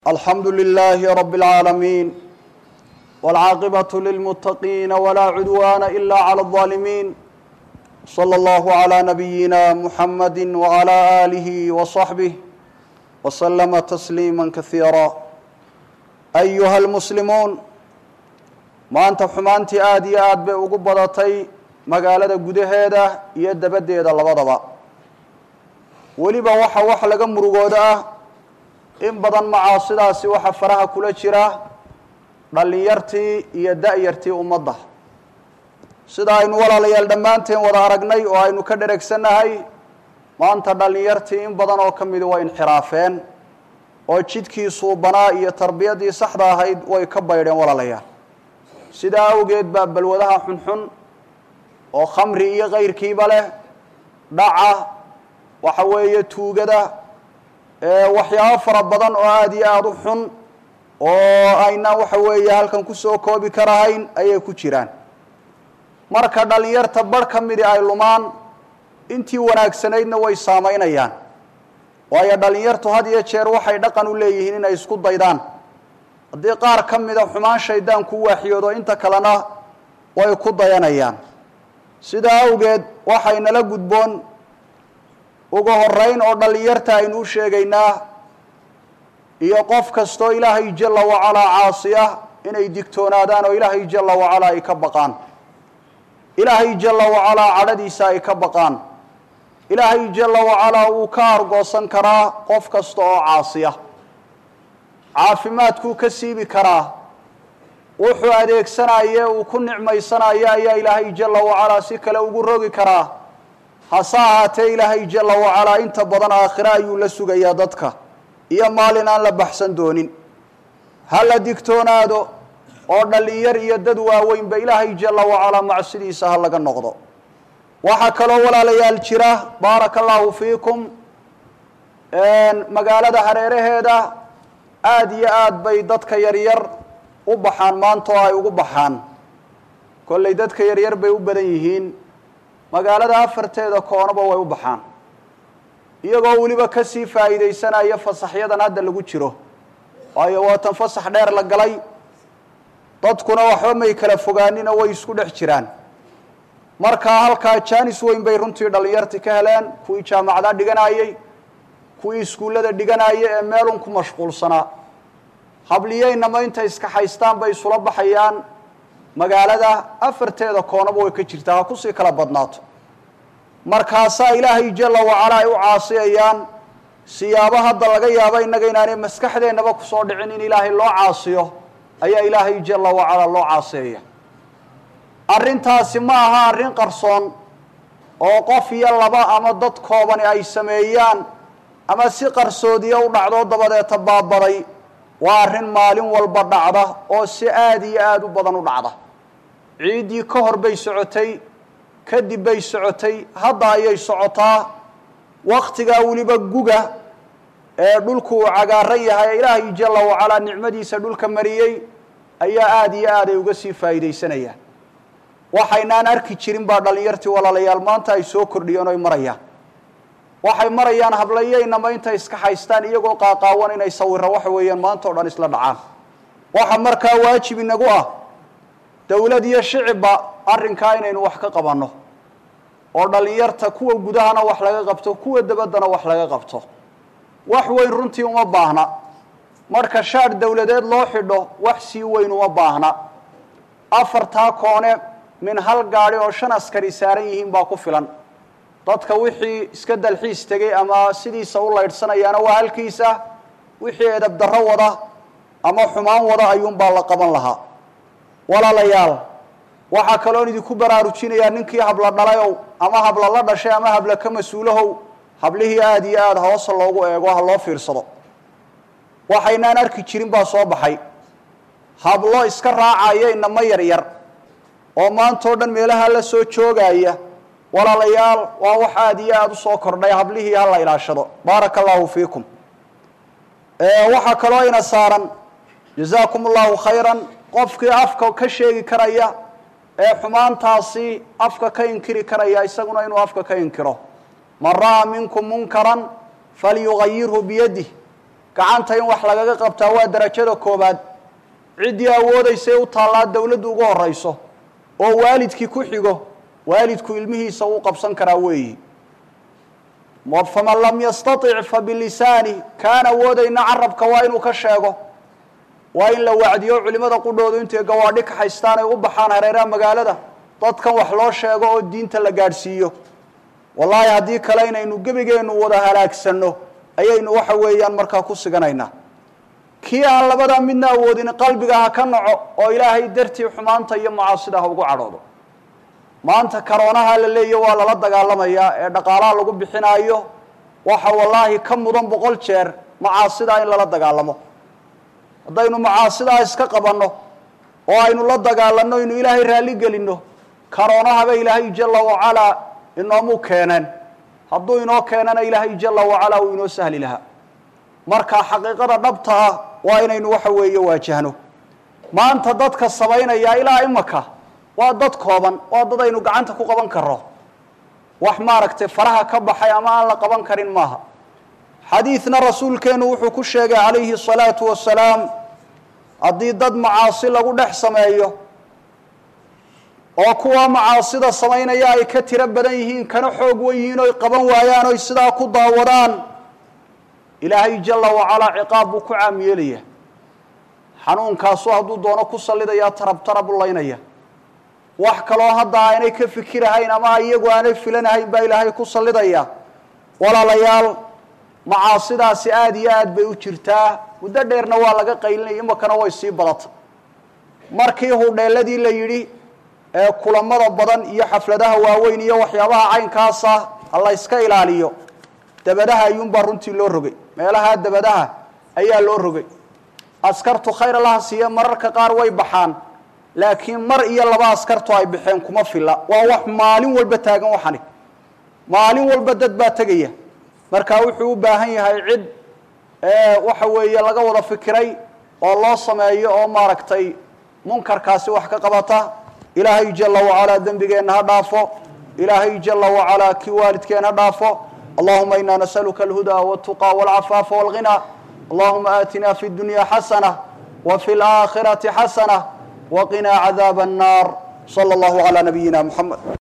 الحمد لله رب العالمين والعاقبة للمتقين ولا عدوان إلا على الظالمين صلى الله على نبينا محمد وعلى آله وصحبه وسلم تسليما كثيرا أيها المسلمون maanta xumaantii aada iyo aad bay ugu badatay magaalada gudaheeda iyo dabadeeda labadaba weliba waxa wax laga murugooda ah in badan macaasidaasi waxa faraha kula jira dhallinyartii iyo da-yartii ummadda sida aynu walaalayaal dhammaanteen wada aragnay oo aynu ka dheregsannahay maanta dhallinyartii in badan oo ka midi way inxiraafeen oo jidkii suubanaa iyo tarbiyaddii saxda ahayd way ka baydheen walaalayaal sidaa awgeed baa balwadaha xunxun oo khamri iyo kayrkiiba leh dhaca waxa weeye tuugada waxyaabo fara badan oo aada iyo aada u xun oo aynaan waxa weeye halkan kusoo koobi karahayn ayay ku jiraan marka dhallinyarta barh ka midi ay lumaan intii wanaagsanaydna way saamaynayaan waayo dhallinyartu had iyo jeer waxay dhaqan u leeyihiin inay isku daydaan haddii qaar ka mida xumaan shaydaan ku waaxiyoodo inta kalena way ku dayanayaan sidaa awgeed waxaynala gudboon ugu horeyn oo dhallinyarta aynu u sheegaynaa iyo qof kastoo ilaahay jala wacalaa caasiya inay digtoonaadaan oo ilaahay jala wacalaa ay ka baqaan ilaahay jala wacalaa cadhadiisa ay ka baqaan ilaahay jala wacalaa wuu ka argoosan karaa qof kasta oo caasiya caafimaadkuu ka siibi karaa wuxuu adeegsanaye uu ku nicmaysanayo ayaa ilaahay jala wacalaa si kale ugu rogi karaa hase ahaatee ilaahay jala wacalaa inta badan aakhire ayuu la sugayaa dadka iyo maalin aan la baxsan doonin ha la digtoonaado oo dhallinyar iyo dad waaweynba ilaahay jala wacalaa macsidiisa ha laga noqdo waxaa kaloo walaalayaal jira baaraka allahu fiikum magaalada hareeraheeda aada iyo aad bay dadka yaryar u baxaan maanta oo ay ugu baxaan kollay dadka yaryar bay u badan yihiin magaalada afarteeda koonaba way u baxaan iyagoo weliba kasii faa'iidaysanaya fasaxyadan hadda lagu jiro waayo waatan fasax dheer la galay dadkuna waxba may kala fogaanina way isku dhex jiraan markaa halkaa jaanis weyn bay runtii dhallinyarti ka heleen kuwii jaamacada dhiganayey kuwii iskuullada dhiganaya ee meelun ku mashquulsanaa habliyeynama intay iska haystaan bay isula baxayaan magaalada afarteeda koonaba way ka jirtaa ha kusii kala badnaato markaasaa ilaahay jala wacalaa ay u caasiyayaan siyaabo hadda laga yaabo innaga inaanay maskaxdeennaba kusoo dhicin in ilaahay loo caasiyo ayaa ilaahay jala wacalaa loo caasiyaya arrintaasi ma aha arrin qarsoon oo qof iyo laba ama dad koobani ay sameeyaan ama si qarsoodiya u dhacdoo dabadeeta baabaday waa arrin maalin walba dhacda oo si aada iyo aada u badan u dhacda ciiddii ka hor bay socotay kadib bay socotay hadda ayay socotaa waktigaa weliba guga ee dhulku uu cagaaran yahay ilaahay jala wacalaa nicmadiisa dhulka mariyey ayaa aada iyo aad ay uga sii faa'iidaysanayaan waxaynaan arki jirin baa dhallinyartii walaalayaal maanta ay soo kordhiyeen o ay marayaan waxay marayaan hablayeynama intay iska haystaan iyagoo qaaqaawan inay sawiro waxa weeyaan maanta o dhan isla dhacaan waxa markaa waajib inagu ah dowlad iyo shicibba arrinkaa inaynu wax ka qabanno oo dhallinyarta kuwa gudahana wax laga qabto kuwa dabaddana wax laga qabto wax weyn runtii uma baahna marka shaadh dowladeed loo xidho wax sii weyn uma baahna afartaa koone min hal gaadhi oo shan askari saaran yihiin baa ku filan dadka wixii iska dalxiis tegay ama sidiisa u laydhsanayaana waa halkiisa wixii edab darro wada ama xumaan wada ayuunbaa la qaban lahaa walaalayaal waxaa kaloon idinku baraarujinayaa ninkii habla dhalayow ama habla la dhashay ama habla ka mas-uulahow hablihii aada iyo aada hoosa loogu eego ha loo fiirsado waxaynaan arki jirin baa soo baxay hablo iska raacaya inamo yaryar oo maantao dhan meelaha la soo joogaya walaalayaal waa wax aada iyo aada u soo kordhay hablihii ha la ilaashado baaraka allahu fiikum waxaa kaloo ina saaran jazaakum allahu khayran qofkii afka ka sheegi karaya ee xumaantaasi afka ka inkiri karaya isaguna inuu afka ka inkiro man ra'aa minkum munkaran falyugayirhu biyadih gacanta in wax lagaga qabtaa waa darajada koobaad ciddii awoodaysa u taallaa dowladdu ugu horayso oo waalidkii ku xigo waalidku ilmihiisa uu qabsan karaa weeyi faman lam yastatic fa bilisaani kaan awoodayna carabka waa inuu ka sheego waa in la wacdiyo culimada qudhoodu intay gawaadhi ka haystaan ay u baxaan hareeraha magaalada dadkan wax loo sheego oo diinta la gaadhsiiyo wallaahi haddii kale inaynu gebigeennu wada halaagsanno ayaynu waxa weeyaan markaa ku siganaynaa kii aan labadaa midna awoodin qalbiga ha ka naco oo ilaahay dartii xumaanta iyo macaasida ha ugu cadhoodo maanta karoonaha la leeya waa lala dagaalamayaa ee dhaqaalaha lagu bixinaayo waxa wallaahi ka mudan boqol jeer macaasidaa in lala dagaalamo haddaynu macaasidaa iska qabanno oo aynu la dagaalanno inu ilaahay raalli gelinno karoonahaba ilaahay jala wacalaa inoomu keeneen hadduu inoo keenana ilaahay jala wacalaa uu inoo sahli lahaa marka xaqiiqada dhabta ah waa inaynu waxa weeye waajahno maanta dadka samaynaya ilaa imaka waa dad kooban waa dad aynu gacanta ku qaban karo wax maaragtay faraha ka baxay ama aan la qaban karin maaha xadiidna rasuulkeenu wuxuu ku sheegay calayhi الsalaatu wasalaam haddii dad macaasi lagu dhex sameeyo oo kuwa macaasida samaynaya ay ka tiro badan yihiin kana xoog wen yihiin oy qaban waayaan oy sidaa ku daawadaan ilaahay jala wacalaa ciqaab buu ku caam yeelaya xanuunkaasu hadduu doono ku sallidayaa tarab tarab u laynaya wax kaloo hadda aanay ka fikirahayn ama iyagu aanay filanahayn baa ilaahay ku sallidaya walaalayaal macaasidaasi aada iyo aad bay u jirtaa muddo dheerna waa laga qaylinaya imakana way sii badata markii hudheeladii la yidhi ee kulamada badan iyo xafladaha waaweyn iyo waxyaabaha caynkaasa la yska ilaaliyo dabadaha ayuunbaa runtii loo rogay meelaha dabadaha ayaa loo rogay askartu khayr allaha siiye mararka qaar way baxaan laakiin mar iyo laba askartu ay baxeen kuma filla waa wax maalin walba taagan waxani maalin walba dad baa tegaya marka wuxuu u baahan yahay cid waxa weeye laga wada fikiray oo loo sameeyo oo maaragtay munkarkaasi wax ka qabata ilaahay jala wacalaa dembigeenna ha dhaafo ilaahay jala wacalaa kii waalidkeen ha dhaafo allahuma ina nasaluka alhuda wاltuqa wاlcafaafa wاlghina allahuma aatina fi اdunya xasana wfi اlآkhirati xasana wqinaa cadaab الnar slى اllahu عalى nabiyina mxamed